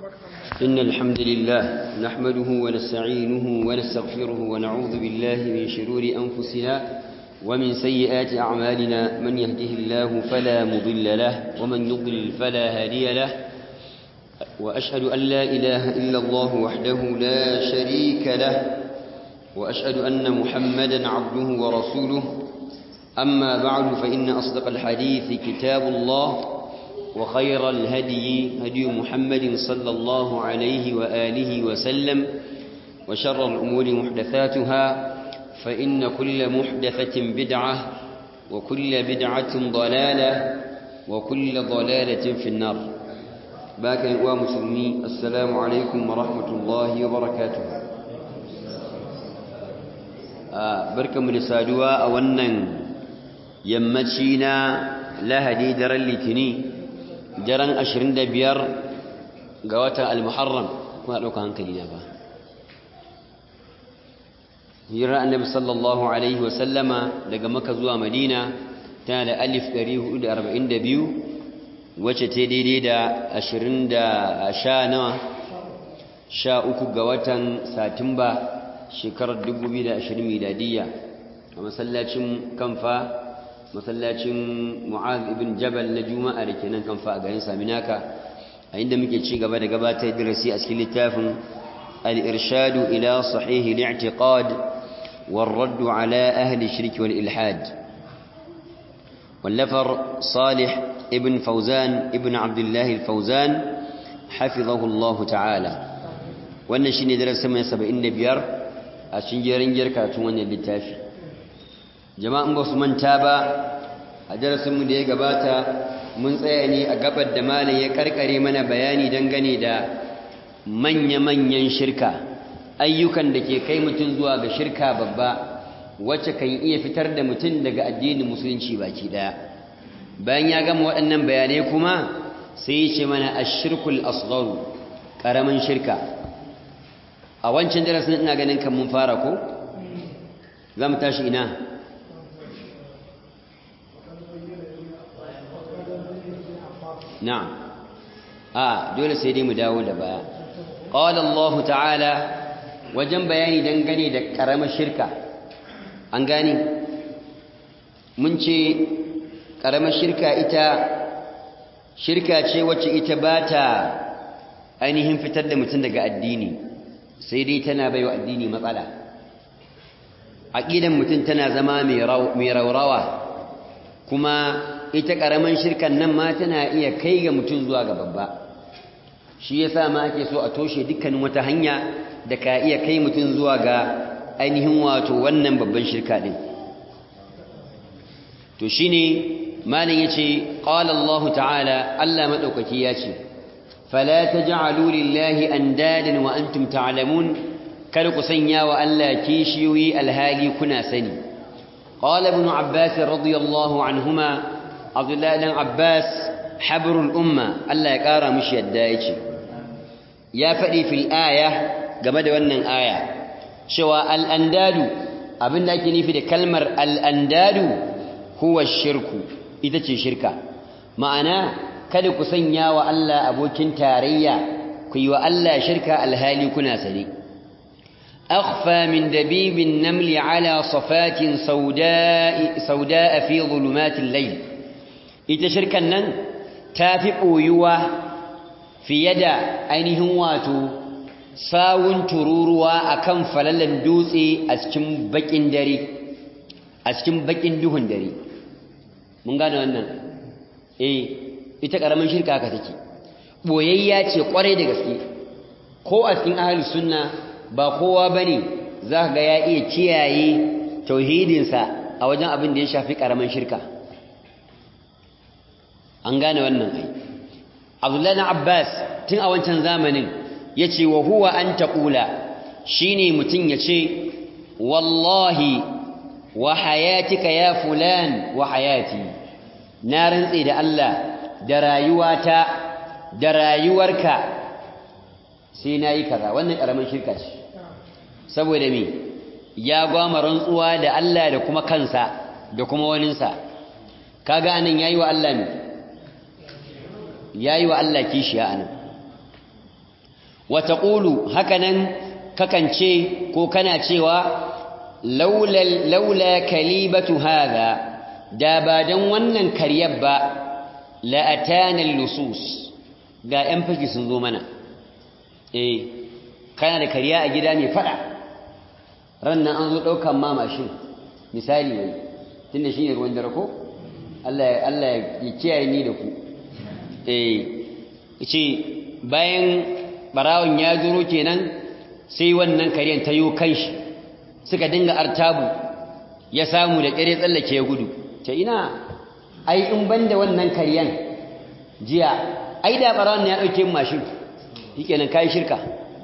إن الحمد لله نحمده ونستعينه ونستغفره ونعوذ بالله من شرور أنفسنا ومن سيئات أعمالنا من يهده الله فلا مضل له ومن يضلل فلا هادي له وأشهد أن لا إله إلا الله وحده لا شريك له وأشهد أن محمدا عبده ورسوله أما بعد فإن أصدق الحديث كتاب الله وخير الهدي هدي محمد صلى الله عليه وآله وسلم وشر الأمور محدثاتها فإن كل محدثة بدعة وكل بدعة ضلالة وكل ضلالة في النار باك ومسلمي السلام عليكم ورحمة الله وبركاته آه بركة من السادوة أولا يمتشينا لهدي در اللتني daren ashirin da biyar ga watan al-muharram kuna ɗauka hankali na ba hirar annabi sallallahu alaihi wasallama daga maka zuwa madina tana da alif 442 wacce ta daidai da ashirin da sha nawa sha uku ga watan satumba shekarar 2020 miladiyya a masallacin kamfa masallacin mu'az ibn jabal na juma'a da ke nan kamfa a garin saminaka a inda muke ci gaba da gabatar darasi a cikin littafin al-irshadu ila sahihi al-i'tiqad والرد على أهل الشرك والإلحاد واللفر صالح ابن فوزان ابن عبد الله الفوزان حفظه الله تعالى wannan shine darasin mai 75 a cikin jerin jirkatun wannan littafi jama'an ba su manta ba a darasinmu da ya gabata mun tsaya ne a gabar da malam ya karkare mana bayani dangane da manya-manyan shirka ayyukan da ke kai mutum zuwa ga shirka babba wacce kan iya fitar da mutum daga addinin musulunci baki daya bayan ya gama waɗannan bayanai kuma sai ya ce mana ashirkul asgharu ƙaramin shirka a wancan darasin ina ganin kan mun fara ko za mu tashi ina na'am a dole sai dai mu dawo da baya qala Allah ta'ala wajen bayani dangane da karamar shirka an gane mun ce karamar shirka ita shirka ce wacce ita ba ta ainihin fitar da mutum daga addini sai dai tana baiwa addini matsala aqidan mutum tana zama mai raurawa kuma ita ƙaramin shirkan nan ma tana iya kai ga mutum zuwa ga babba shi yasa ma ake so a toshe dukkanin wata hanya da ka iya kai mutum zuwa ga ainihin wato wannan babban shirka din to shine malam yace qala Allah ta'ala Allah madaukaki yace fala taj'alu lillahi andadan wa antum ta'lamun kada ku sanya wa Allah kishiyoyi alhali kuna sani qala ibn abbas radiyallahu anhuma abdullahi dan abbas habrul umma Allah ya kara mishi yadda yake ya faɗi fil aya game da wannan aya cewa al-andadu abinda ake nufi da kalmar al-andadu huwa shirku ita ce shirka ma'ana kada ku sanya wa Allah abokin tarayya ku yi wa Allah shirka alhali kuna sane akhfa min dabibin namli ala safatin sauda'a sauda'a fi zulumatil layl ita shirkan nan ta fi ɓoyuwa fiye da ainihin wato sawun tururuwa a kan falalan dutse a cikin baƙin dare a cikin baƙin duhun dare mun gane wannan eh ita ƙaramin shirka haka take ɓoyayya ce ƙwarai da gaske ko a cikin ahli sunna ba kowa ba ne za ga ya iya kiyaye tauhidinsa a wajen abin da ya shafi ƙaramin shirka an gane wannan ai abdullahi abbas tun a wancan zamanin ya ce wa huwa an taƙula shi ne mutum ya ce wallahi wa hayatika ya fulan wa hayati na rantse da Allah da rayuwata da rayuwarka sai na yi kaza wannan ƙaramin shirka ce saboda me ya gwama rantsuwa da Allah da kuma kansa da kuma waninsa kaga anan yayi wa Allah ne ya yi wa Allah kishiya a nan wa taqulu hakanan kakan ce ko kana cewa laula laula kalibatu hadha da ba dan wannan karyar ba la atana lusus ga yan fashi sun zo mana eh kana da kariya a gida mai fada rannan an zo daukan ma mashin misali ne tunda shine ruwan dare ko Allah Allah ya kiyaye ni da ku eh ce bayan barawon ya zuro kenan sai wannan kariyan ta yo kanshi suka dinga artabu ya samu da kare tsallake ya gudu ce ina ai in banda wannan kariyan jiya ai da barawon ya dauke mashin shikenan kai shirka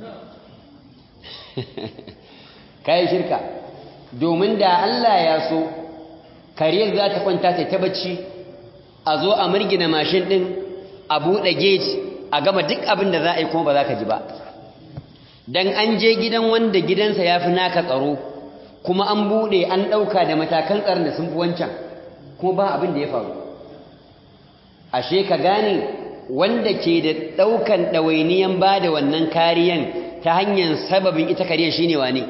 kai shirka domin da Allah ya so kariyar za ta kwanta ta ta bacci a zo a murgina mashin din a buɗe gate a gama duk abin da za a yi kuma ba za ka ji ba dan an je gidan wanda gidansa ya fi naka tsaro kuma an buɗe an ɗauka da matakan tsaron da sun fi wancan kuma ba abin da ya faru ashe ka gane wanda ke da ɗaukan ɗawainiyan ba da wannan kariyan ta hanyar sababin ita kariyar shine wane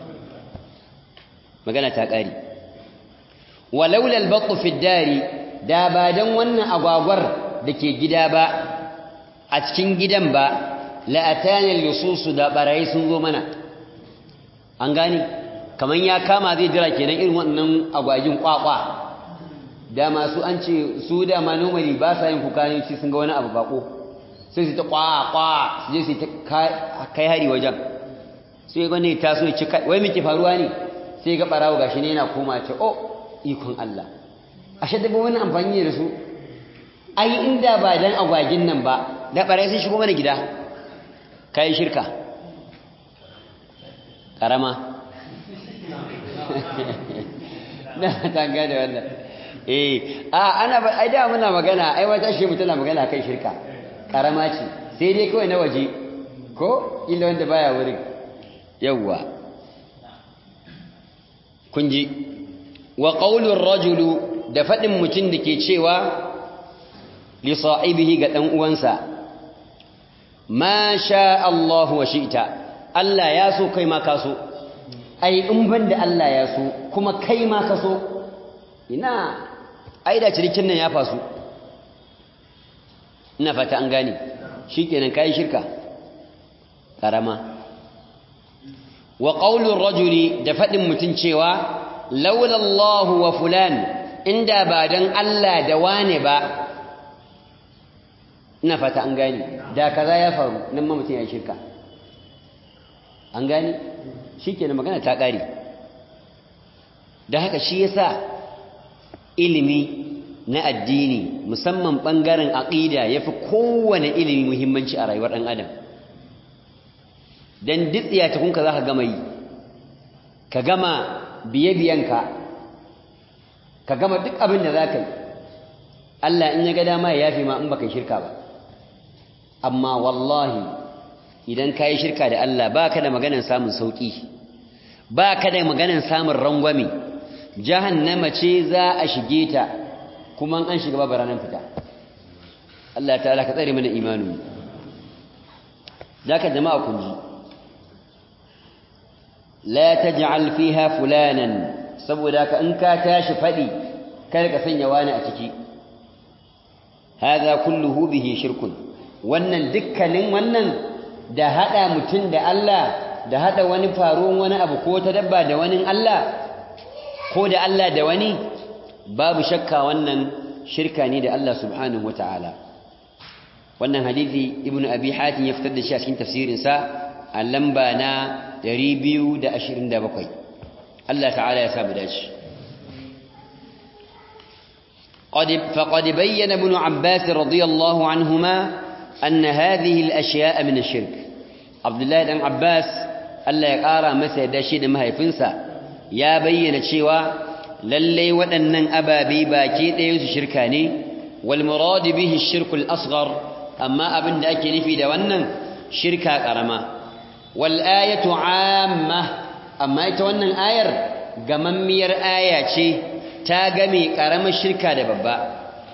magana ta ƙari walaula albattu fi dari da ba dan wannan agwagwar da ke gida ba a cikin gidan ba la'atana lususu da barayi sun zo mana an gane kaman ya kama zai jira kenan irin wannan agwagin kwakwa da masu an ce su da ma normally ba sa yin kuka ne sun ga wani abu bako sai su ta kwakwa su je su ta kai hari wajen sai gwani ta so ya ci wai miki faruwa ne sai ga barawo gashi ne yana koma ce oh ikon Allah ashe da wani amfani da su ai inda ba dan agwagin nan ba da barai sun shigo mana gida kai shirka karama na tanga da wannan eh a ana ai da muna magana ai wata shi mutuna magana kai shirka karama ce sai dai kawai na waje ko illa wanda baya wurin yawwa kun ji wa qaulur rajulu da fadin mutum da ke cewa li sahibihi ga dan uwansa ma sha Allah wa shi'ta Allah ya so kai ma ka so ai in banda Allah ya so kuma kai ma ka so ina ai da cirikin nan ya fasu ina fata an gane shikenan kai shirka karama wa qaulur rajuli da fadin mutun cewa laula Allah wa fulan inda ba dan Allah da wane ba ina fata an gane da kaza ya faru nan ma mutun ya shirka an gane shikenan magana ta kare da haka shi yasa ilimi na addini musamman bangaren aqida yafi kowane ilimi muhimmanci a rayuwar dan adam dan ditsiya ta kunka zaka gama yi ka gama biye-biyenka ka gama duk abin da zaka yi Allah in ya ga dama ya yafi ma in baka shirka ba amma wallahi idan ka yi shirka da Allah baka da maganar samun sauki baka da maganar samun rangwame jahannama ce za a shige ta kuma an shiga babu ranar fita Allah ta'ala ka tsare mana imanu zaka jama'a kun ji la taj'al fiha fulanan saboda ka in ka tashi fadi kar ka sanya wani a ciki hadha kulluhu bihi shirkun wannan dukkanin wannan da hada mutun da Allah da hada wani faruwan wani abu ko ta dabba da wani Allah ko da Allah da wani babu shakka wannan shirka ne da Allah subhanahu wataala wannan hadisi ibnu abi hatim ya fitar da shi a cikin tafsirin sa a lamba na 227 Allah ta'ala ya samu dace قد فقد بين ابن عباس رضي الله عنهما أن هذه الأشياء من الشرك عبد الله بن عباس الله يقارى مسا داشي ما هيفنسا ya bayyana cewa lalle waɗannan ababe baki ɗayan su shirka ne wal murad bihi shirkul asghar amma abin da ake nufi da wannan shirka karama wal ayatu amma amma ita wannan ayar gamammiyar aya ce ta game karamar shirka da babba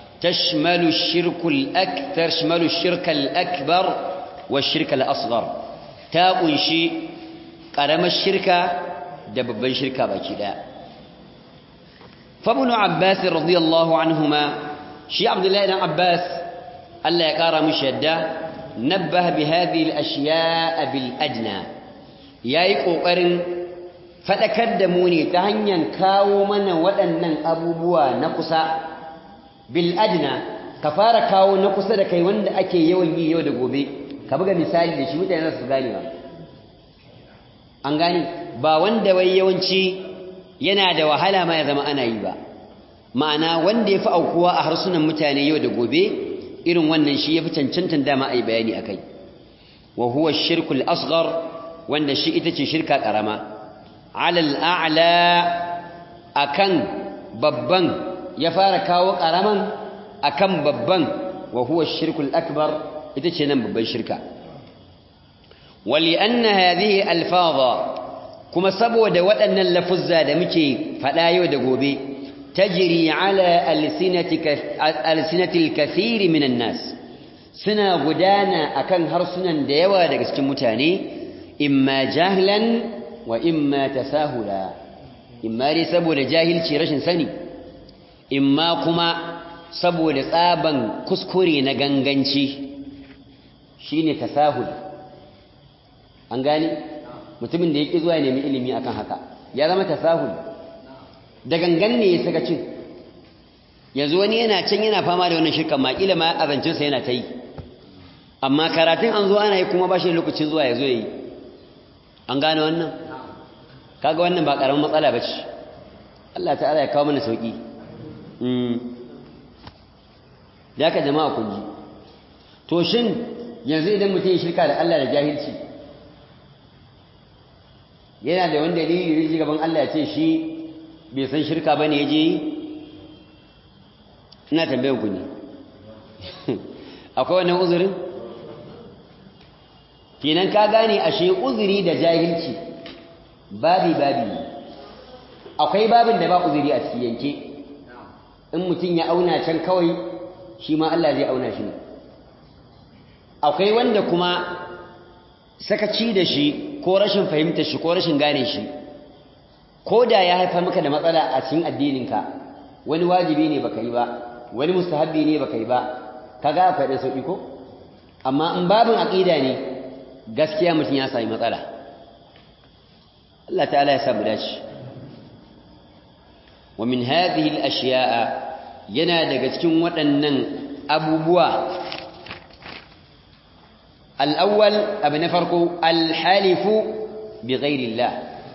tashmalu shirkul akbar tashmalu shirkal akbar wa shirkal asghar ta kunshi ƙaramar shirka da babban shirka baki ɗaya fabinu abbas radiyallahu anhuma shi abdullahi dan abbas Allah ya ƙara mushi yadda nabbaha bi hadhihi al-ashya'a bil adna yayi kokarin fadakar da mu ne ta hanyar kawo mana waɗannan abubuwa na kusa bil adna ka fara kawo na kusa da kai wanda ake yawan yi yau da gobe ka buga misali da shi mutane za su gane ba an gane ba wanda wai yawanci yana da wahala ma ya zama ana yi ba ma'ana wanda ya fi aukuwa a harsunan mutane yau da gobe irin wannan shi ya fi cancantan dama a yi bayani a kai wa huwa shirkul asghar wanda shi ita ce shirka ƙarama alal a'la akan babban ya fara kawo ƙaraman akan babban wa huwa shirkul akbar ita ce nan babban shirka wali anna hadhihi alfaza kuma saboda waɗannan lafuzza da muke faɗa yau da gobe tajri ala alsinatil kathiri minan nas suna gudana akan harsunan da yawa daga cikin mutane imma jahlan wa imma tasahula imma dai saboda jahilci rashin sani imma kuma saboda tsaban kuskure na ganganci shine tasahul an gane mutumin da yake zuwa ya nemi ilimi akan haka ya zama tasahul da gangan ne ya saka cin yanzu wani yana can yana fama da wannan shirkan ma kila ma azancinsa yana ta yi amma karatun an zo ana yi kuma ba shi lokacin zuwa ya zo ya yi an gane wannan kaga wannan ba karamin matsala ba ce Allah ta'ala ya kawo mana sauki da ka jama'a kun ji to shin yanzu idan mutum ya shirka da Allah da jahilci yana da wani dalili da gaban Allah ya ce shi bai san shirka bane ya je ina tambayar ku ne akwai wannan uzurin kenan ka gane ashe uzuri da jahilci babi babi akwai babin da ba uzuri a cikin yanke in mutum ya auna can kawai shi ma Allah zai auna shi ne akwai wanda kuma sakaci da shi ko rashin fahimtar shi ko rashin gane shi ko da ya haifar maka da matsala a cikin addininka wani wajibi ne baka yi ba wani mustahabbi ne baka yi ba kaga akwai da sauki ko amma in babin aqida ne gaskiya mutum ya sami matsala Allah ta'ala ya samu dace wa min hadhihi al-ashya'a yana daga cikin waɗannan abubuwa al-awwal abu na farko al-halifu bi ghairi Allah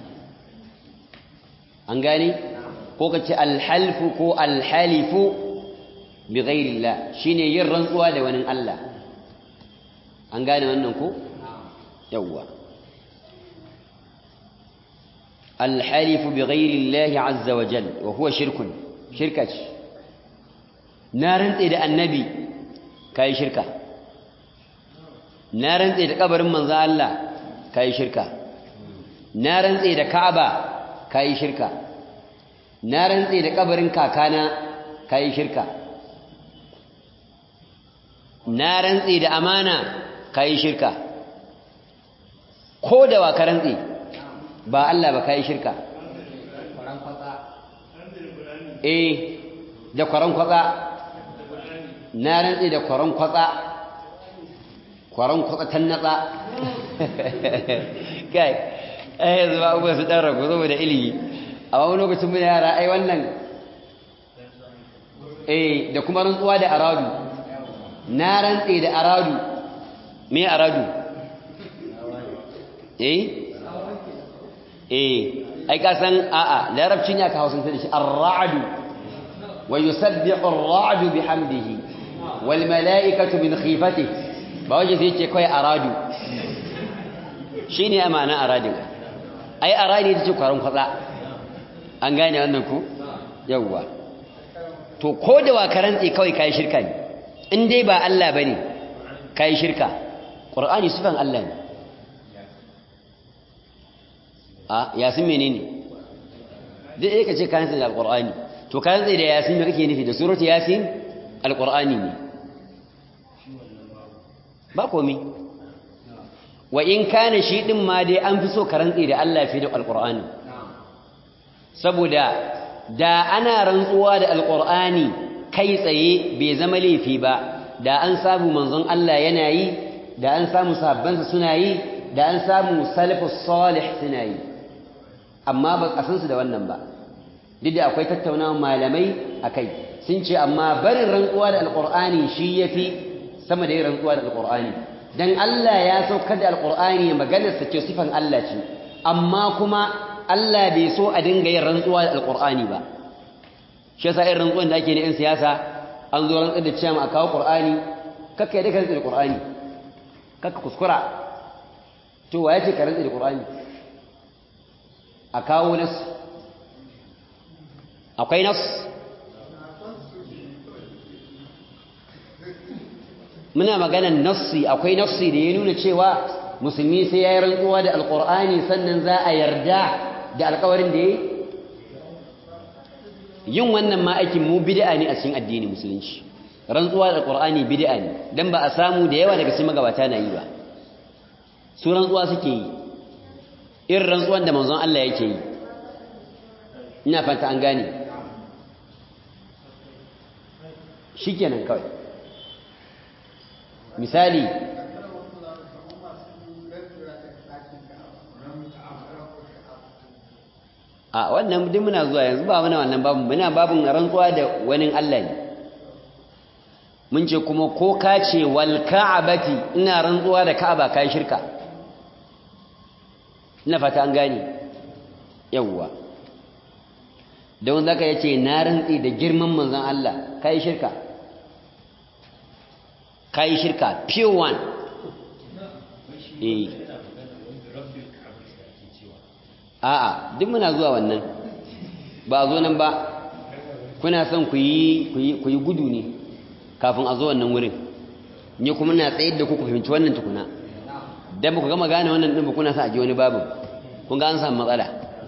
an gane ko kace al-halfu ko al-halifu bi ghairi Allah shine yin rantsuwa da wani Allah an gane wannan ko yawwa الحلف بغير الله عز وجل وهو شرك شركة نارن إذا النبي كاي شركة نارن إذا قبر من ذا الله كاي شركة نارن إذا كعبة كاي شركة نارن إذا قبر كاكانا كاي شركة نارن إذا أمانة كاي شركة كودا وكرنتي ba Allah ba kai shirka eh da kwaran kwatsa na rantsi da kwaran kwatsa kwaran kwatsa tannatsa kai eh yanzu ba uba su dan rago saboda ilimi amma wani lokacin mun yara ai wannan eh da kuma rantsuwa da aradu na rantsi da aradu me aradu eh eh ai ka san a'a larabci ne aka hausanta da shi ar-ra'du wa yusabbihu ar-ra'du bihamdihi wal mala'ikatu min khifatihi ba waje sai ce kai aradu shine amana aradu ai aradi ita ce kwaron kwatsa an gane wannan ku yawwa to ko da wa karantsi kawai kai shirka ne in dai ba Allah bane kai shirka qur'ani sifan Allah ne a yasin menene dai eh kace kayan sai da alqur'ani to kayan sai da yasin me kake nufi da suratu yasin alqur'ani ne ba komi wa in kana shi din ma dai an fi so ka rantse da Allah fi da alqur'ani saboda da ana rantsuwa da alqur'ani kai tsaye bai zama laifi ba da an samu manzon Allah yana yi da an samu sahabbansa suna yi da an samu salafus salih suna yi amma ba a san su da wannan ba duk da akwai tattaunawa malamai akai sun ce amma barin rantsuwa da alqur'ani shi yafi sama da yin rantsuwa da alqur'ani dan Allah ya saukar da alqur'ani maganar sa ce sifan Allah ce amma kuma Allah bai so a dinga yin rantsuwa da alqur'ani ba shi yasa irin rantsuwan da ake ne in siyasa an zo rantsar da cewa a kawo qur'ani kakka yadda ka rantsa da qur'ani kakka kuskura to waye ce ka rantsa da qur'ani a kawo nas akwai nas muna maganan nassi akwai nassi da ya nuna cewa musulmi sai ya yi rantsuwa da alqur'ani sannan za a yarda da alkawarin da ya yi yin wannan ma aikin mu bid'a ne a cikin addini musulunci rantsuwa da alqur'ani bid'a ne dan ba a samu da yawa daga cikin magabata na yi ba su rantsuwa suke yi irin rantsuwan da manzon Allah yake yi ina fata an gane shikenan kawai misali a wannan duk muna zuwa yanzu ba muna wannan babu muna babun rantsuwa da wani Allah ne mun ce kuma ko ka ce wal ka'abati ina rantsuwa da ka'aba kai shirka ina fata an gane yawwa don zaka yace na rantsi da girman manzon Allah kai shirka kai shirka pure one eh a'a duk muna zuwa wannan ba zo nan ba kuna son ku yi ku yi gudu ne kafin a zo wannan wurin ni kuma na tsayar da ku ku fahimci wannan tukuna dan ba ku gama gane wannan din ba kuna sa a ji wani babu kun ga an samu matsala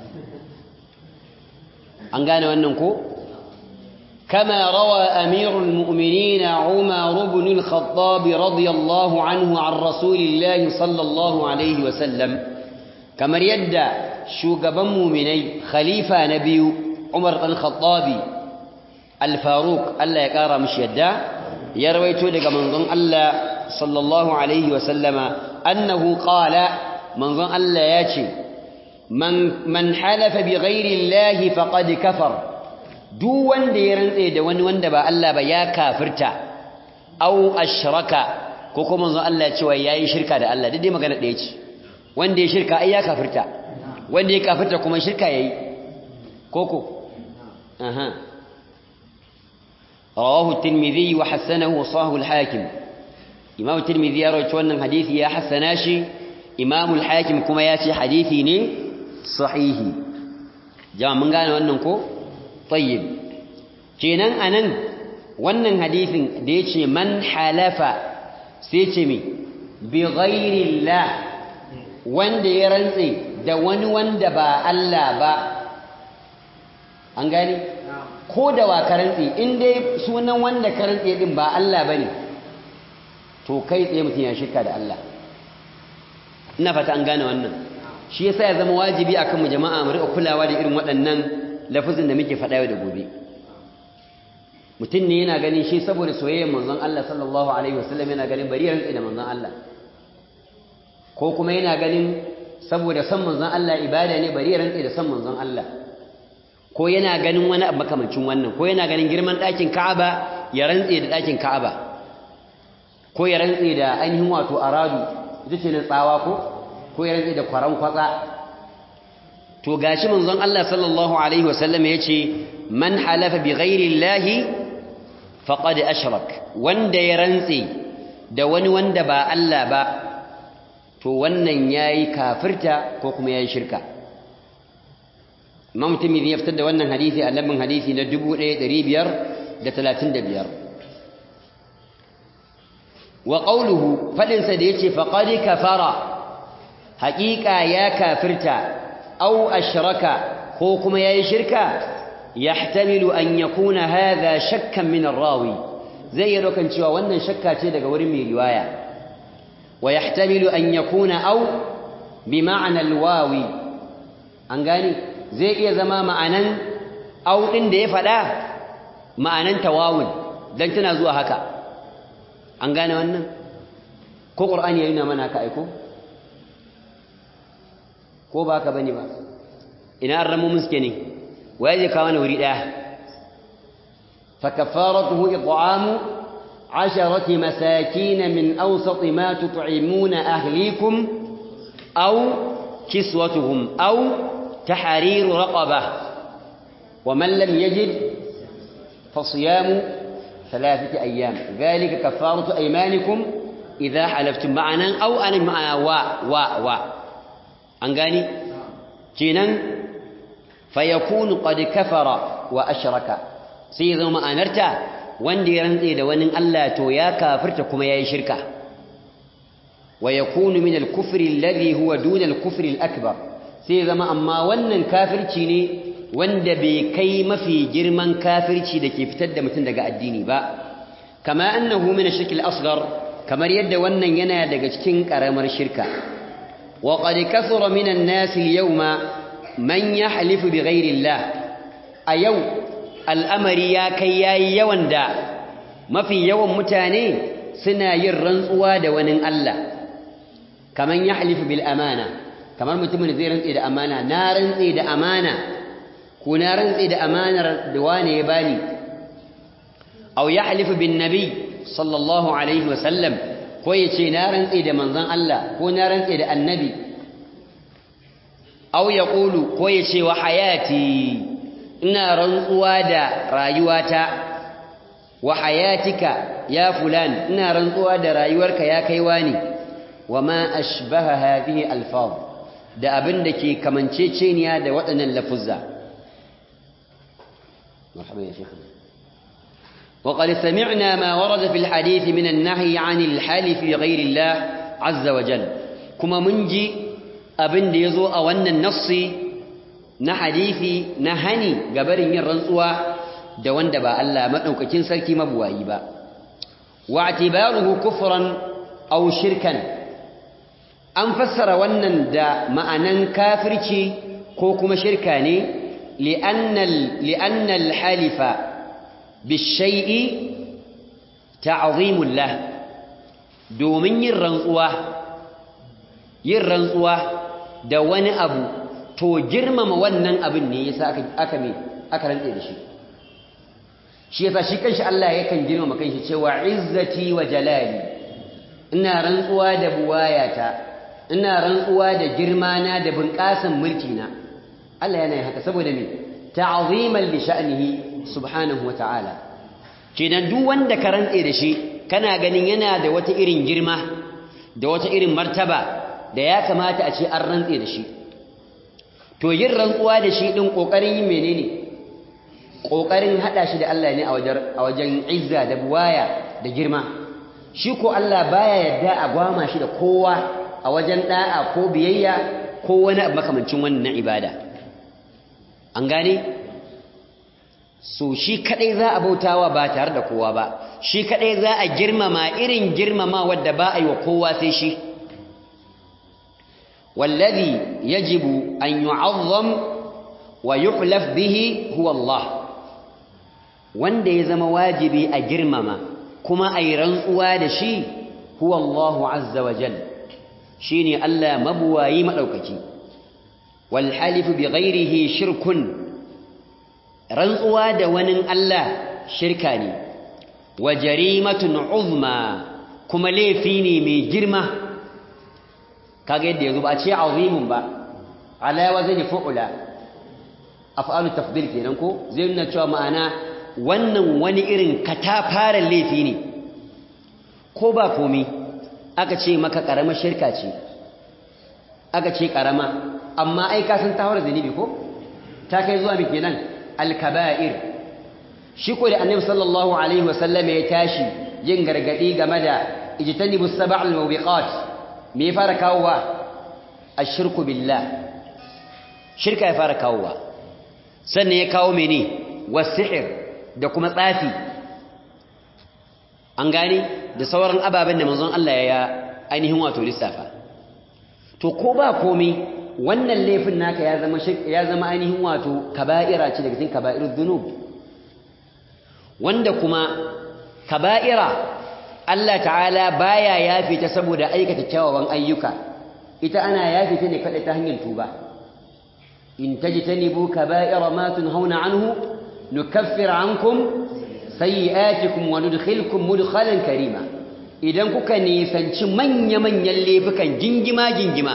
an gane wannan ko كما روى أمير المؤمنين عمر بن الخطاب رضي الله عنه عن رسول الله صلى الله عليه وسلم كما يدى shugaban muminai khalifa na biyu Umar ɗan Khattabi Al-Faruq Allah ya ƙara mishi yadda ya rawaito daga manzon Allah sallallahu alaihi wa sallama annahu qala manzon Allah ya ce man man halafa bi ghairi Allah faqad kafar duk wanda ya rantse da wani wanda ba Allah ba ya kafirta aw ashraka ko kuma manzon Allah ya ce wai yayi shirka da Allah dai magana ɗaya ce wanda ya shirka ai ya kafirta wanda ya kafirta kuma shirka yayi koko aha rawahu at-tirmidhi wa hasanahu wa sahahu al-hakim imam at-tirmidhi ya rawaito wannan hadisi ya hasana shi imam al-hakim kuma ya ce hadisi ne sahihi jama'a mun gane wannan ko tayyib kenan anan wannan hadisin da yace man halafa sai ce me bi ghairi Allah wanda ya rantse da wani wanda ba Allah ba an gani ko da wa karantsi in dai sunan wanda karantsi din ba Allah bane to kai tsaye mutum ya shirka da Allah ina fata an gane wannan shi yasa ya zama wajibi akan mu jama'a mu riƙa kulawa da irin waɗannan lafazin da muke faɗa yau da gobe mutum ne yana ganin shi saboda soyayyar manzon Allah sallallahu alaihi wasallam yana ganin bari rantsi da manzon Allah ko kuma yana ganin saboda san manzon Allah ibada ne bari ya rantse da san manzon Allah ko yana ganin wani abu makamancin wannan ko yana ganin girman ɗakin Ka'aba ya rantse da ɗakin Ka'aba ko ya rantse da ainihin wato aradu ita ce na tsawa ko ko ya rantse da kwaran kwatsa to gashi manzon Allah sallallahu alaihi wasallam ya ce man halafa bi ghairi llahi faqad ashrak wanda ya rantse da wani wanda ba Allah ba to wannan yayi kafirta ko kuma yayi shirka Imam Tirmidhi ya fitar da wannan hadisi a lambin hadisi na 1535 wa qawluhu fadin sa da yace faqad kafara haqiqa ya kafirta aw ashraka ko kuma yayi shirka yahtamilu an yakuna hadha shakkan min ar-rawi zai yi dokan cewa wannan shakka ce daga wurin mai riwaya wa yahtamilu an yakuna aw bi ma'na alwawi an gane zai iya zama ma'anan aw din da ya faɗa ma'anan tawawun dan tana zuwa haka an gane wannan ko qur'ani ya nuna mana haka aiko ko ba haka bane ba ina an ramu muske ne waye zai kawo na wuri daya فكفارته إطعام عشرة مساكين من أوسط ما تطعمون أهليكم أو كسوتهم أو تحرير رقبة ومن لم يجد فصيام ثلاثة أيام ذلك كفارة أيمانكم إذا حلفتم معنا أو أنا معنا وا وا وا أنقاني جينا فيكون قد كفر وأشرك sai ya zama ma'anarta wanda ya rantse da wani Allah to ya kafirta kuma yayi shirka wa yakunu min al-kufri alladhi huwa duna al-kufri al-akbar sai ya zama amma wannan kafirci ne wanda bai kai mafi girman kafirci da ke fitar da mutum daga addini ba kama annahu min ash-shirk al-asghar kamar yadda wannan yana daga cikin karamar shirka wa qad kathura min an-nas al-yawma man yahlifu bighayri Allah a yau al'amari ya kai ya yi yawan da mafi yawan mutane suna yin rantsuwa da wani Allah kamar ya halifu bil amana kamar mutumin zai rantse da amana na rantse da amana ko na rantse da amanar da wane ya bani au ya halifu bin nabi sallallahu alaihi wasallam ko ya ce na rantse da manzon Allah ko na rantse da annabi au ya ƙulu ko ya ce wa hayati ina rantsuwa da rayuwata wa hayatika ya fulan ina rantsuwa da rayuwarka ya kai wani wa ma ashbaha hadhihi alfaz da abin da ke kamanceceniya da waɗannan lafuzza marhaba ya shekhu وقد سمعنا ما ورد في الحديث من النهي عن الحلف بغير الله عز وجل كما منجي أبن يزو أو أن النص na hadisi na hani gabarin yin rantsuwa da wanda ba Allah madaukakin sarki mabuwayi ba wa atibaruhu kufran aw shirkan an fassara wannan da ma'anan kafirci ko kuma shirka ne li'anna li'anna al-halifa bishai'i ta'zimul lah domin yin rantsuwa yin rantsuwa da wani abu to girmama wannan abin ne yasa aka aka me aka rantse da shi shi yasa shi kanshi Allah yakan girmama kanshi cewa izzati wa jalali ina rantsuwa da buwayata ina rantsuwa da girma na da bunƙasan mulki na Allah yana yin haka saboda me ta'ziman li sha'nihi subhanahu wa ta'ala kenan duk wanda ka rantse da shi kana ganin yana da wata irin girma da wata irin martaba da ya kamata a ce an rantse da shi to yin rantsuwa da shi din kokarin yin menene kokarin hada shi da Allah ne a wajen a wajen izza da buwaya da girma shi ko Allah baya yarda a gwama shi da kowa a wajen da'a ko biyayya ko wani abu makamancin wannan ibada an gane so shi kadai za a bautawa ba tare da kowa ba shi kadai za a girmama irin girmama wadda ba a yi wa kowa sai shi والذي يجب أن يعظم ويحلف به هو الله wanda ya zama wajibi a girmama kuma a yi rantsuwa da shi huwa Allahu azza wa jal shi ne Allah mabuwayi maɗaukaki wal halifu bi ghairihi shirkun rantsuwa da wani Allah shirka ne wa jarimatun uzma kuma laifi ne mai girma kaga yadda yazo ba a ce azimun ba ala wazni fu'ula af'alu tafdil kenan ko zai nuna cewa ma'ana wannan wani irin katafaren laifi ne ko ba komi aka ce maka karama shirka ce aka ce karama amma ai ka san tawar zanibi ko ta kai zuwa miki nan al-kaba'ir shi ko da annabi sallallahu alaihi wasallam ya tashi yin gargadi game da ijtanibus sab'al mawbiqat me ya fara kawowa ashirku billah shirka ya fara kawowa sannan ya kawo mene wasihir da kuma tsafi an gane da sauran ababen da manzon Allah ya ainihin wato lissafa to ko ba komai wannan laifin naka ya zama ya zama ainihin wato kaba'ira ce daga cikin kaba'irud dhunub wanda kuma kaba'ira Allah ta'ala baya yafe ta saboda aikata kyawawan ayyuka ita ana yafe ta ne kada ta hanyar tuba in tajtanibu kaba'ira ma tunhauna anhu nukaffir ankum sayyi'atikum wa nudkhilkum mudkhalan karima idan kuka nisanci manya-manyan laifukan gingima-gingima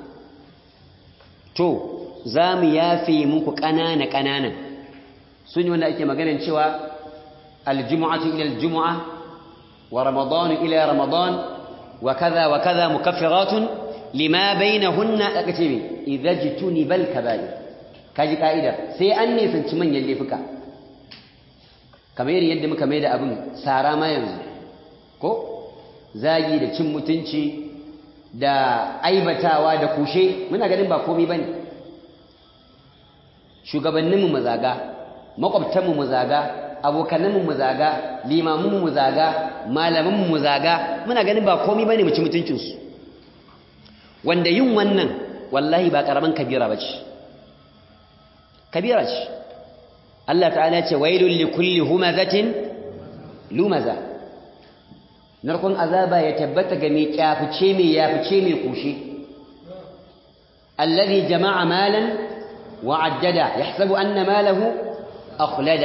to za mu yafe muku ƙanana-ƙananan sun yi wanda ake maganin cewa aljumu'atu ila aljumu'a wa ramadanu ila ramadan wa kaza wa kaza mukaffiratun lima bainahunna aka ce me idza jituni bal kaba'ir kaji ka'idar sai an nisanci manyan laifuka kamar yadda muka mai da abin sara ma yanzu ko zagi da cin mutunci da aibatawa da kushe muna ganin ba komai bane shugabanninmu mu zaga makwabtanmu mu zaga abokanninmu mu zaga limamunmu mu zaga malamanmu mu zaga muna ganin ba komai bane mu ci mutuncinsu wanda yin wannan wallahi ba karaman kabira bace kabira ce Allah ta'ala ce wailul likulli humazatin lumaza narkon azaba ya tabbata ga mai kyafice mai yafice mai kushe alladhi jama'a malan wa addada yahsabu anna malahu akhlada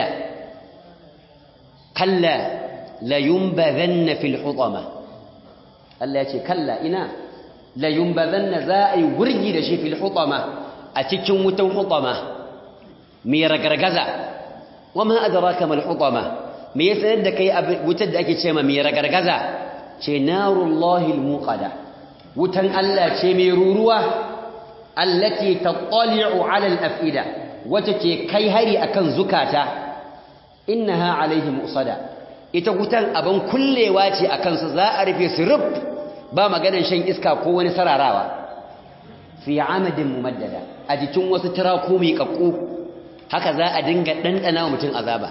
kalla la yunbadhanna fil hutama Allah ya ce kalla ina la yunbadhanna za'i wurgi da shi fil hutama a cikin wutan hutama mai ragargaza wama adraka mal hutama me ya sanar da kai wutar da ake ce ma mai ragargaza ce narullahi almuqada wutan Allah ce mai ruruwa allati tattali'u 'ala al-af'ida wata ce kai hari akan zukata innaha alaihim usada ita wutan aban kullewa ce akan su za a rufe su rub ba maganan shan iska ko wani sararawa fi amadin mumaddada a jikin wasu tiraku mai kakku haka za a dinga dandana wa mutum azaba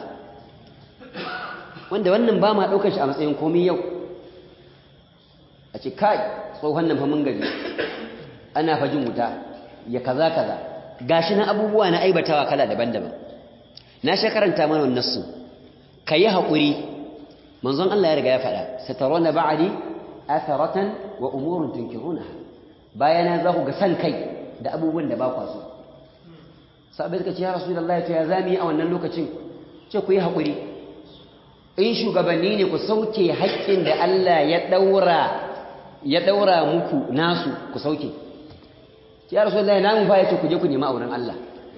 wanda wannan ba ma daukar shi a matsayin komai yau a ce kai tsohon nan fa mun gaji ana fajin wuta ya kaza kaza gashi na abubuwa na aibatawa kala daban-daban na sha karanta mana wannan su kayi hakuri manzon Allah ya riga ya faɗa satarona ba'di atharatan wa umurun tunkirunaha bayana za ku ga san kai da abubuwan da ba kwa so sabai suka ce ya rasulullahi to ya zami a wannan lokacin ce ku yi hakuri in shugabanni ne ku sauke haƙƙin da Allah ya daura ya daura muku nasu ku sauke ya rasulullahi namu fa yace ku je ku nemi auren Allah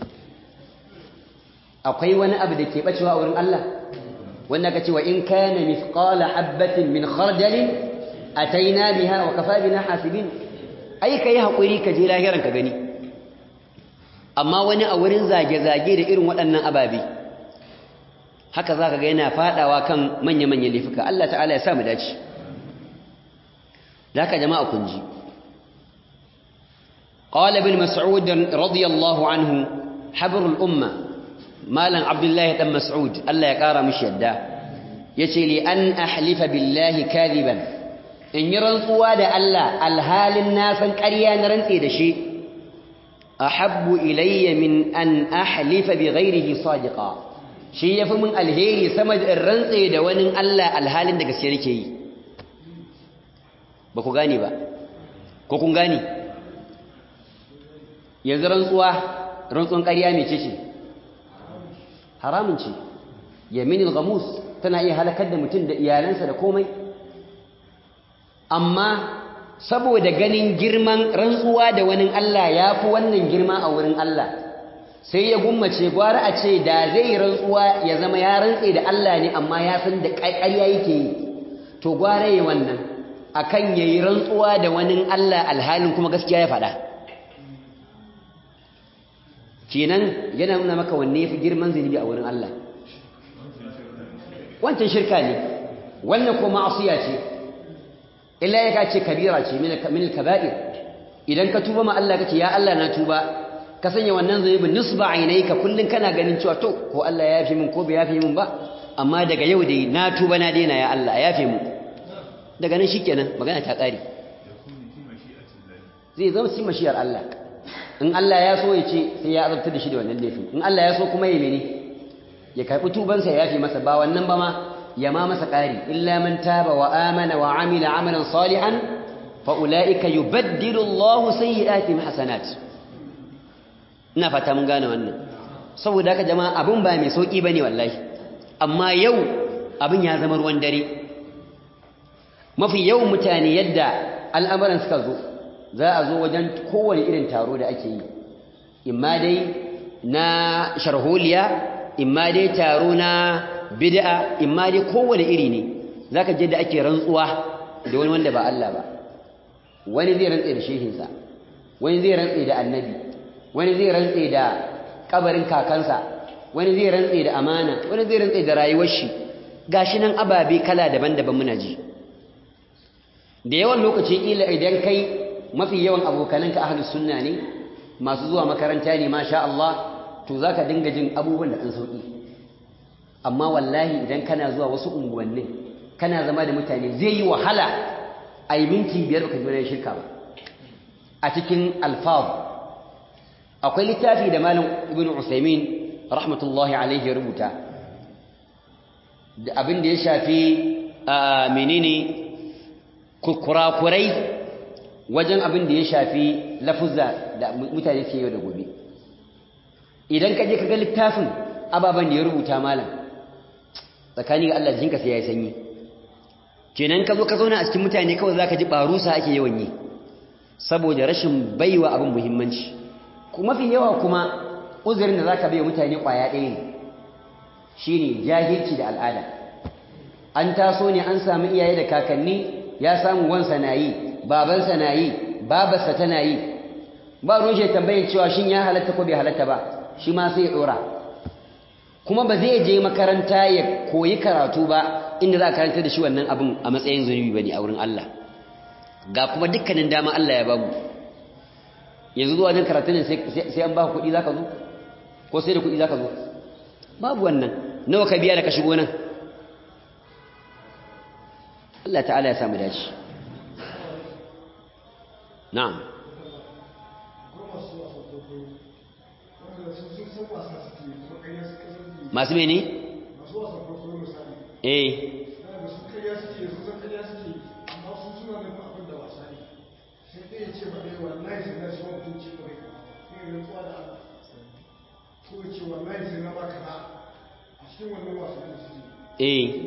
akwai wani abu da ke bacewa auren Allah wanda kace wa in kana mithqala habatin min khardalin ataina biha wa kafa bina hasibin ai kai hakuri ka je lahiran ka gani amma wani a wurin zage-zage da irin waɗannan ababe haka zaka ga yana fadawa kan manya-manyan laifuka Allah ta'ala ya sa mu dace da haka jama'a kun ji قال ابن مسعود رضي الله عنه حبر الأمة مالا عبد الله بن مسعود الله يقارى مش يدا يتي لأن أحلف بالله كاذبا إن يرنقوا دا الله الهال الناس كريا نرنتي دا شيء أحب إلي من أن أحلف بغيره صادقا شيء يفهم الهيري سمد الرنتي دا ونن الله الهال دا كسيركي بكو غاني با كوكو غاني yanzu rantsuwa rantsuwan ƙarya mai ce haramun ce yaminul gamus tana iya halakar da mutum da iyalansa da komai amma saboda ganin girman rantsuwa da wani Allah ya fi wannan girma a wurin Allah sai ya gummace gwara a ce da zai rantsuwa ya zama ya rantse da Allah ne amma ya san da ƙarya yake yi to gwara yi wannan akan yayi rantsuwa da wani Allah alhalin kuma gaskiya ya faɗa kenan yana nuna maka wanne yafi girman zunubi a wurin Allah wancan shirka ne wannan ko ma'asiya ce illa ya kace kabira ce min al-kaba'ir idan ka tuba ma Allah kace ya Allah na tuba ka sanya wannan zunubin nisba ainayka kullun kana ganin cewa to ko Allah ya yafe min ko bai yafe min ba amma daga yau dai na tuba na daina ya Allah ya yafe mu daga nan shikenan magana ta kare zai zama cikin mashiyar Allah in Allah ya so ya ce sai ya azabtar da shi da wannan laifin in Allah ya so kuma ya mene ya karɓi tubansa ya yafe masa ba wannan ba ma ya ma masa ƙari illa man taba wa amana wa amila amalan salihan fa ulaika yubaddilu Allah sayyi'atihim hasanat ina fata mun gane wannan saboda haka jama'a abin ba mai sauki bane wallahi amma yau abin ya zama ruwan dare mafi yawan mutane yadda al'amuran suka zo za a zo wajen kowane irin taro da ake yi imma dai na sharholiya imma dai taro na bid'a imma dai kowane iri ne zaka je da ake rantsuwa da wani wanda ba Allah ba wani zai rantsa da shehinsa wani zai rantsa da annabi wani zai rantsa da kabarin kakansa wani zai rantsa da amana wani zai rantsa da rayuwar shi gashi nan ababe kala daban-daban muna ji da yawan lokaci kila idan kai mafi yawan abokananka ahlus sunna ne masu zuwa makaranta ne masha Allah to zaka dinga jin abubuwan da kan sauki amma wallahi idan kana zuwa wasu unguwannin kana zama da mutane zai yi wahala a yi minti biyar baka ji shirka ba a cikin alfaz akwai littafi da malam ibnu usaimin rahmatullahi alaihi ya rubuta da abin da ya shafi menene kurakurai wajen abin da ya shafi lafuzza da mutane ke yau da gobe idan ka je ka ga littafin ababen da ya rubuta malam tsakani ga Allah jinka sai ya yi sanyi kenan ka zo ka zauna a cikin mutane kawai za ka ji barusa ake yawan yi saboda rashin baiwa abin muhimmanci mafi yawa kuma uzurin da za ka bai mutane ƙwaya ɗaya ne shi ne jahilci da al'ada an taso ne an samu iyaye da kakanni ya samu wansa na yi babansa na yi babarsa tana yi ba rushe tambayin cewa shin ya halatta ko bai halatta ba shi ma sai ya ɗora kuma ba zai je makaranta ya koyi karatu ba inda za a karanta da shi wannan abin a matsayin zunubi ba ne a wurin Allah ga kuma dukkanin dama Allah ya bamu yanzu zuwa wajen karatun sai an ba kuɗi za ka zo ko sai da kuɗi za ka zo babu wannan nawa ka biya da ka shigo nan Allah ta'ala ya samu dace na'am masu mene? eh eh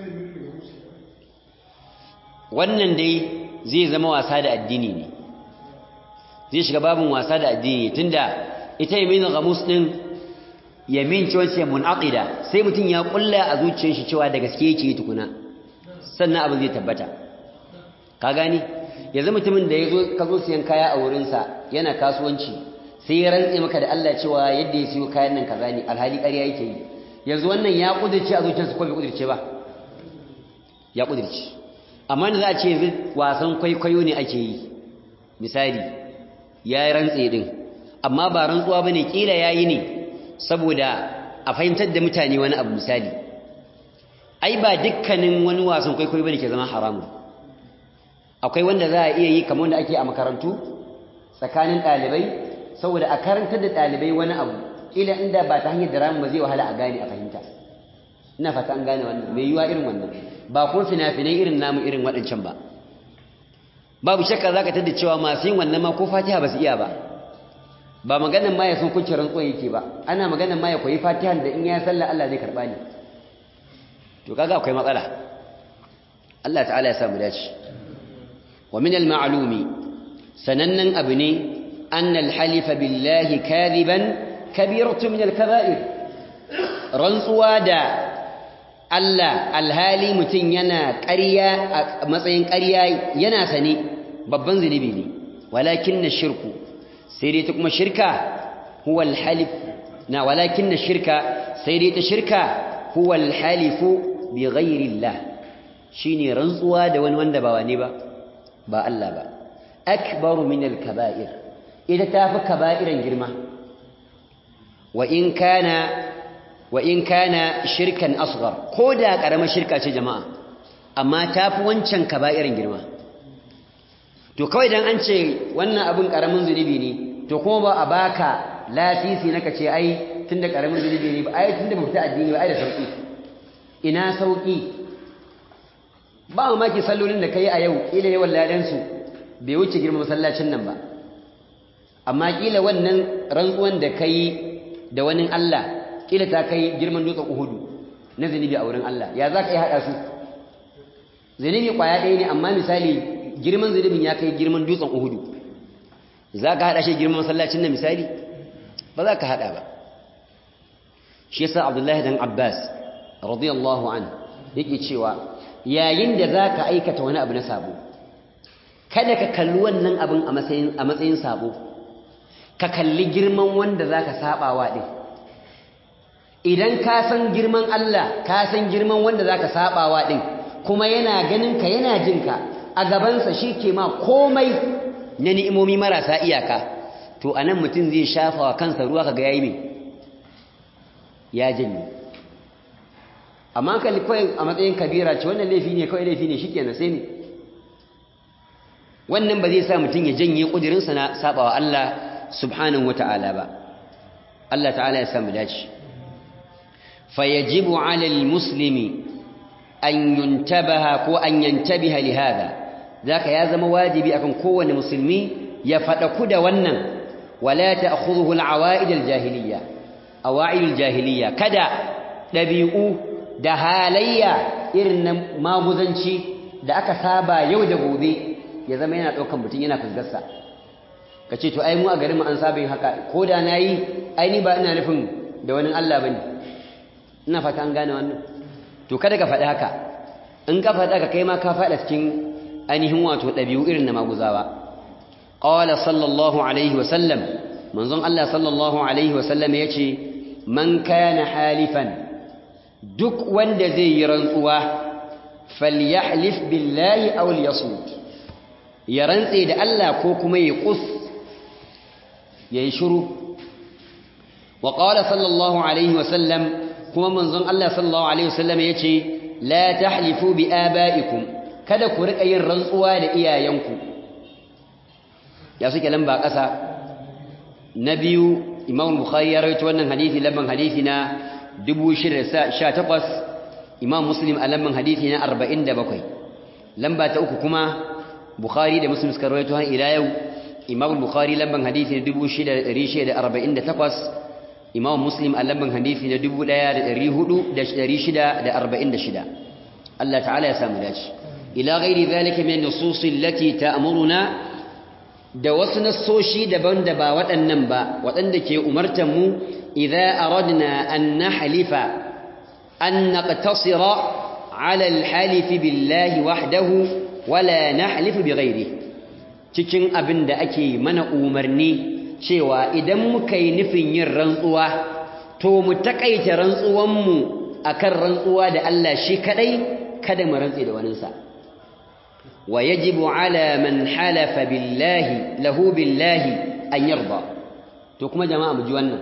wannan dai zai zama wasa da addini ne zai shiga babin wasa da addini tunda ita yamin ghamus din yamin ce wacce munaqida sai mutum ya kulla a zuciyar shi cewa da gaske yake tukuna sannan abin zai tabbata ka gani yanzu mutumin da yazo ka zo siyan kaya a wurin sa yana kasuwanci sai ya rantse maka da Allah cewa yadda ya siyo kayan nan kaza ne alhali ƙarya yake yi yanzu wannan ya kudirce a zuciyarsa ko bai kudirce ba ya kudirce amma da za a ce yanzu wasan kwaikwayo ne ake yi misali ya yi rantse din amma ba rantsuwa bane kila yayi ne saboda a fahimtar da mutane wani abu misali ai ba dukkanin wani wasan kwaikwayo bane ke zama haramun akwai wanda za a iya yi kamar wanda ake a makarantu tsakanin ɗalibai saboda a karantar da ɗalibai wani abu ila inda ba ta hanyar da ramin ba zai wahala a gane a fahimta ina fata an gane wannan mai yiwa irin wannan ba ko fina-finai irin namu irin waɗancan ba babu shakka za ka tada cewa masu yin wannan ma ko fatiha ba su iya ba ba maganan ma ya san kunce rantsuwa yake ba ana maganan ma ya koyi fatihan da in ya sallah Allah zai karɓa ne to kaga akwai matsala Allah ta'ala ya samu dace wa min al-ma'lumi sanannan abu ne أن الحلف بالله كاذبا كبيرة من الكبائر رنسوا دا Allah alhali mutum yana ƙarya a matsayin ƙarya yana sane babban zunubi ne walakin na shirku sai dai ta kuma shirka huwa alhalif na walakin na shirka sai dai ta shirka huwa alhalifu bi ghairillah shine rantsuwa da wani wanda ba wane ba ba Allah ba akbaru min alkaba'ir ita ta fi kaba'iran girma wa in kana shirkan asghar ko da ƙaramar shirka ce jama'a amma ta fi wancan kaba'iran girma to kawai dan an ce wannan abin karamin zunubi ne to kuma ba a baka lasisi na kace ai tunda karamin zunubi ne ba ai tunda ba fita addini ba ai da sauki ina sauki ba mamaki sallolin da kai a yau kila yawan ladan su bai wuce girman masallacin nan ba amma kila wannan rantsuwan da kai da wani Allah kila ta kai girman dutsen Uhudu na zunubi a wurin Allah ya zaka yi hada su zunubi kwaya ɗaya ne amma misali girman zunubin ya kai girman dutsen Uhudu za ka haɗa shi girman masallacin na misali ba za ka haɗa ba shi yasa abdullahi dan abbas radiyallahu an yake cewa yayin da za ka aikata wani abu na sabo kada ka kalli wannan abin a matsayin sabo ka kalli girman wanda za ka saɓawa ɗin idan ka san girman Allah ka san girman wanda za ka saɓawa ɗin kuma yana ganin ka yana jinka a gabansa shi ke ma komai na ni'imomi marasa iyaka to anan mutum zai shafa wa kansa ruwa kaga yayi me ya janye amma kalli kawai a matsayin kabira ce wannan laifi ne kawai laifi ne shikenan sai ne wannan ba zai sa mutum ya janye kudirinsa na sabawa Allah subhanahu wata'ala ba Allah ta'ala ya samu dace fayajibu 'ala al-muslimi an yuntabaha ko an yantabiha li hada zaka ya zama wajibi akan kowane musulmi ya fadaku da wannan wala ta'khudhuhu al-awa'id al-jahiliyya awa'id al-jahiliyya kada dabi'u da halayya irin na maguzanci da aka saba yau da gobe ya zama yana daukan mutun yana fusgarsa kace to ai mu a garin mu an saba yin haka ko da nayi ai ni ba ina nufin da wani Allah bane ina fata an gane wannan to kada ka faɗi haka in ka faɗi haka kai ma ka faɗa cikin ainihin wato ɗabi'u irin na maguzawa qala sallallahu alaihi wa sallam manzon Allah sallallahu alaihi wa sallam yace man kana halifan duk wanda zai yi rantsuwa falyahlif billahi aw liyasmut ya rantse da Allah ko kuma ya kus yayi shiru wa qala sallallahu alaihi wa sallam kuma manzon Allah sallallahu alaihi wa sallam yace la tahlifu bi abaikum kada ku riƙa yin rantsuwa da iyayenku ya suke lamba ƙasa na biyu imam bukhari ya rawaito wannan hadisi lamban hadisi na 618 imam muslim a lamban hadisi na 47 lamba ta uku kuma bukhari da muslim suka rawaito har ila yau imam bukhari lamban hadisi na 6648 imam muslim a lamban hadisi na 1446 Allah ta'ala ya samu dace ila ghairi zalika min an-nusus allati ta'muruna da wasu nassoshi daban da ba waɗannan ba waɗanda ke umartan mu idza aradna an nahlifa an naqtasira ala al-halif billahi wahdahu wala nahlifu bighairihi cikin abin da ake mana umarni cewa idan muka yi nufin yin rantsuwa to mu takaita rantsuwan mu akan rantsuwa da Allah shi kadai kada mu rantse da waninsa wa yajibu ala man halafa billahi lahu billahi an yarda to kuma jama'a mu ji wannan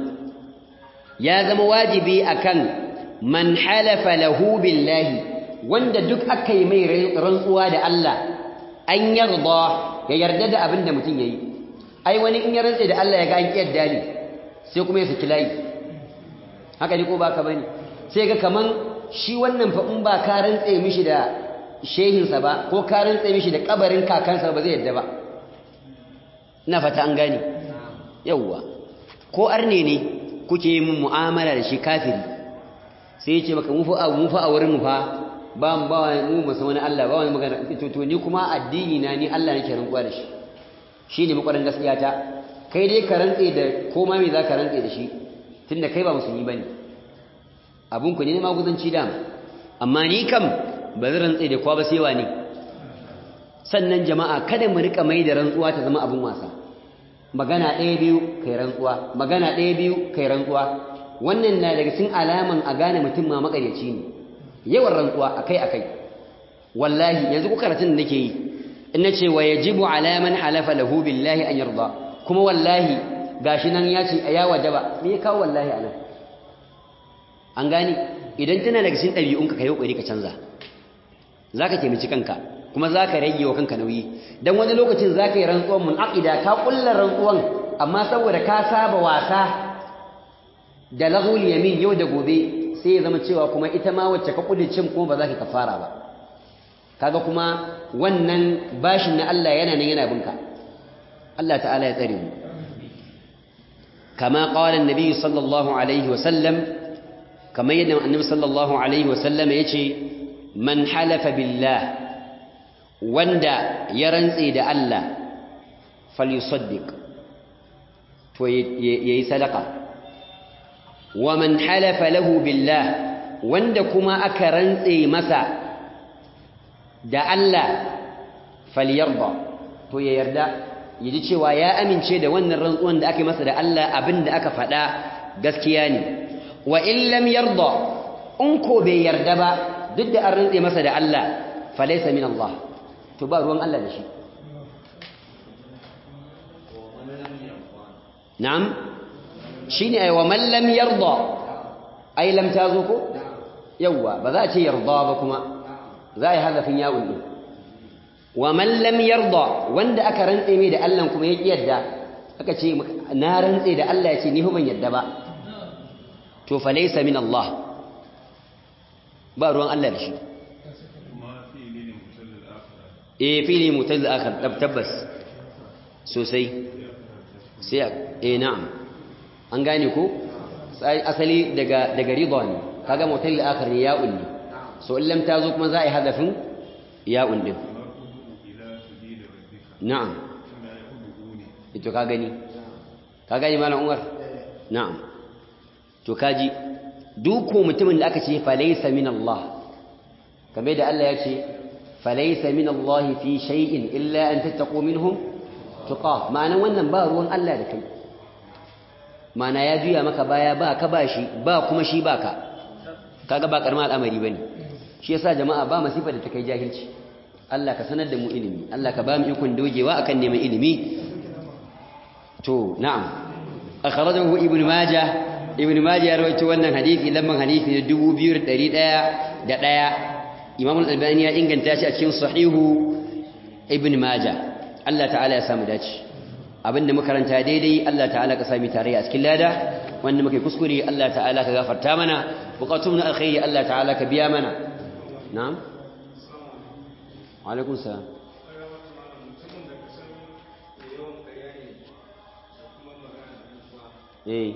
ya zama wajibi akan man halafa lahu billahi wanda duk aka yi mai rantsuwa da Allah an yarda ya yarda da abin da mutum yayi ai wani in ya rantse da Allah ya ga an kiyarda ne sai kuma ya saki layi haka ne ko baka bane sai ga kaman shi wannan fa in ba ka rantse mishi da shehinsa ba ko ka rantse mishi da kabarin kakansa ba zai yadda ba ina fata an gane yawwa ko arne ne kuke yin mu'amala da shi kafiri sai ya ce maka mu fa mu fa a wurin mu fa ba mu ba mu mu san wani Allah ba wani magana to to ni kuma addini na ni Allah nake rantsuwa da shi shine makwarin gaskiya ta kai dai ka rantse da ko ma me za ka rantse da shi tunda kai ba musulmi bane abun ku ne maguzanci dama amma ni kam ba zan rantse da kwa ba sai wani sannan jama'a kada mu rika mai da rantsuwa ta zama abun wasa magana ɗaya biyu kai rantsuwa magana ɗaya biyu kai rantsuwa wannan na daga cikin alaman a gane mutum ma makaryaci ne yawan rantsuwa akai akai wallahi yanzu ku karatun da nake yi in nace wa yajibu ala man halafa lahu billahi an yarda kuma wallahi gashi nan ya ce ya wajaba me ya kawo wallahi anan an gane idan tana daga cikin ɗabi'unka ka yi ƙoƙari ka canza za ka taimaki kanka kuma za ka rage wa kanka nauyi don wani lokacin za ka yi rantsuwan mun'aƙida ka ƙulla rantsuwan amma saboda ka saba wasa da lahul yamin yau da gobe sai ya zama cewa kuma ita ma wacce ka cin kuma ba za ka kafara ba kaga kuma wannan bashin na Allah yana nan yana binka Allah ta'ala ya tsare mu kama qala an-nabi sallallahu alaihi wa sallam kama yadda annabi sallallahu alaihi wa sallam yace man halafa billah wanda ya rantse da Allah falyusaddiq to yayi sadaka wa man halafa lahu billah wanda kuma aka rantse masa da Allah falyarda to ya yarda yaji cewa ya amince da wannan rantsuwan da aka masa da Allah abinda aka faɗa gaskiya ne wa in lam yarda in ko bai yarda ba duk da an rantse masa da Allah falaysa min Allah to ba ruwan Allah da shi na'am shine ai wa man lam yarda ai lam tazo ko yawa ba za a ce yarda ba kuma za a yi hazafin ya'un din wa man lam yarda wanda aka rantse mai da Allah kuma ya yarda aka ce na rantse da Allah ya ce ni ban yarda ba to fa laysa min Allah ba ruwan Allah da shi eh fili mutazil akhar tabbas sosai sai eh na'am an gane ko asali daga daga ridha ne kaga mutazil akhar ne ya'un ne so in lam tazo kuma za a yi hadafin ya'un din na'am ito ka gani ka gani malam Umar na'am to kaji duk ko mutumin da aka ce fa laysa min Allah kamar da Allah ya ce فليس من الله في شيء إلا أن تتقوا منهم تقاه معنى wannan ba ruwan Allah da kai ma'ana ya juya maka baya ba ka bashi ba kuma shi baka kaga ba karma al'amari bane shi yasa jama'a ba masifa da ta kai jahilci Allah ka sanar da mu ilimi Allah ka ba mu ikon dogewa akan neman ilimi to na'am akhrajahu ibn majah ibn majah ya rawaito wannan hadisi lamman hadisi na 2101 imam al-albani ya inganta shi a cikin sahihu ibn majah Allah ta'ala ya samu dace abinda muka karanta daidai Allah ta'ala ka sami tarayya a cikin lada wanda muke kuskure Allah ta'ala ka gafarta mana buqatun alkhairi Allah ta'ala ka biya mana na'am wa alaikum salam eh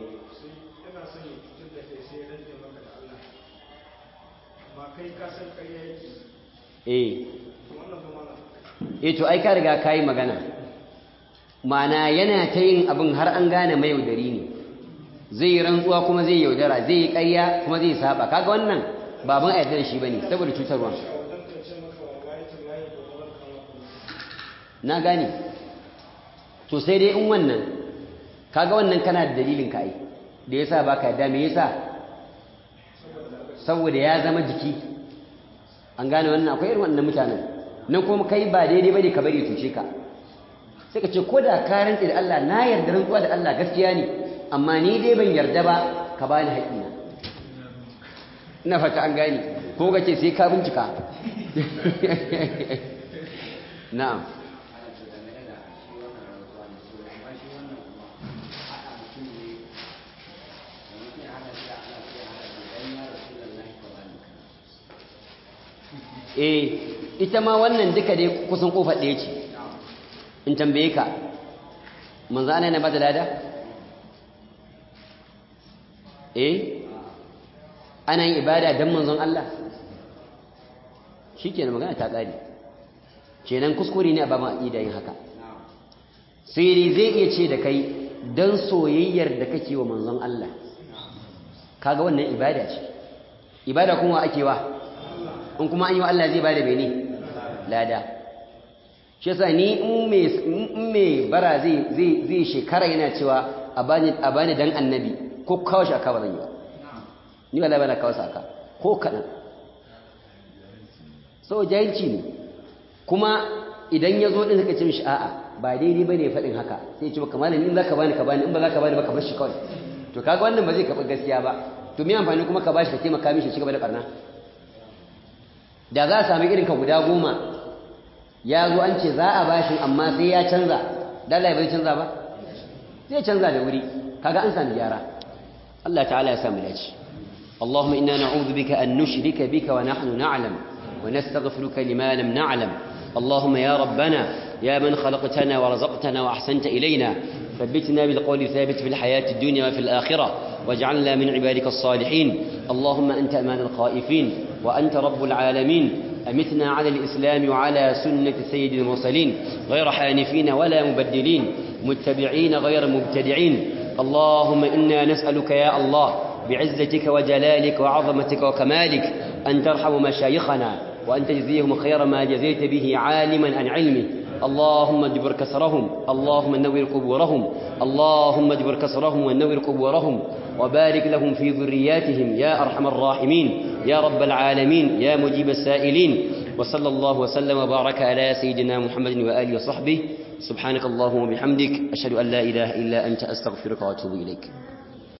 eh eh to ai ka riga kai magana mana yana ta yin abin har an gane mai yaudari ne zai yi rantsuwa kuma zai yaudara zai yi ƙarya kuma zai saba kaga wannan baban a da shi bane saboda cutarwa na gane to sai dai in wannan kaga wannan kana da dalilin ka ai da yasa baka yarda me yasa saboda ya zama jiki an gane wannan akwai irin wannan mutanen nan kuma kai ba daidai bane ka bari tushe ka sai ka ce ko da ka rantsi da Allah na yarda rantsuwa da Allah gaskiya ne amma ni dai ban yarda ba ka bani haƙina ina fata an gane ko ka ce sai ka bincika na'am eh ita ma wannan duka dai kusan kofar ɗaya ce in tambaye ka manzo ana yana bada lada eh ana yin ibada dan manzon Allah shikenan magana ta ƙare kenan kuskure ne a baban aqida yin haka sai dai zai iya ce da kai dan soyayyar da kake wa manzon Allah kaga wannan ibada ce ibada kuma ake wa in kuma an yi wa Allah zai bada bene lada shi yasa ni in me bara zai zai zai shekara yana cewa a bani a bani dan annabi ko kawo shi aka ba zan yi ba ni wallahi bana kawo aka ko kadan so jahilci ne kuma idan ya zo din suka ce mishi a'a ba daidai bane faɗin haka sai ya ce maka malami in zaka bani ka bani in ba zaka bani ba ka bar shi kawai to kaga wannan ba zai kaɓa gaskiya ba to me amfani kuma ka bashi ka taimaka mishi ci gaba da barna da za a sami irin ka guda goma ya zo an ce za a bashin amma sai ya canza dala bai canza ba zai canza da wuri kaga an sami gyara Allah ta'ala ya samu dace اللهم إنا نعوذ بك أن نشرك بك ونحن نعلم ونستغفرك لما لم نعلم اللهم يا ربنا يا من خلقتنا ورزقتنا وأحسنت إلينا ثبتنا بالقول الثابت في الحياة الدنيا وفي الآخرة واجعلنا من عبادك الصالحين اللهم أنت أمان الخائفين وأنت رب العالمين أمتنا على الإسلام وعلى سنة سيد المرسلين غير حانفين ولا مبدلين متبعين غير مبتدعين اللهم إنا نسألك يا الله بعزتك وجلالك وعظمتك وكمالك أن ترحم مشايخنا وأن تجزيهم خير ما جزيت به عالما عن علمه اللهم اجبر كسرهم اللهم نور قبورهم اللهم اجبر كسرهم ونور قبورهم وبارك لهم في ذرياتهم يا أرحم الراحمين يا رب العالمين يا مجيب السائلين وصلى الله وسلم وبارك على سيدنا محمد وآله وصحبه سبحانك اللهم وبحمدك أشهد أن لا إله إلا أنت أستغفرك وأتوب إليك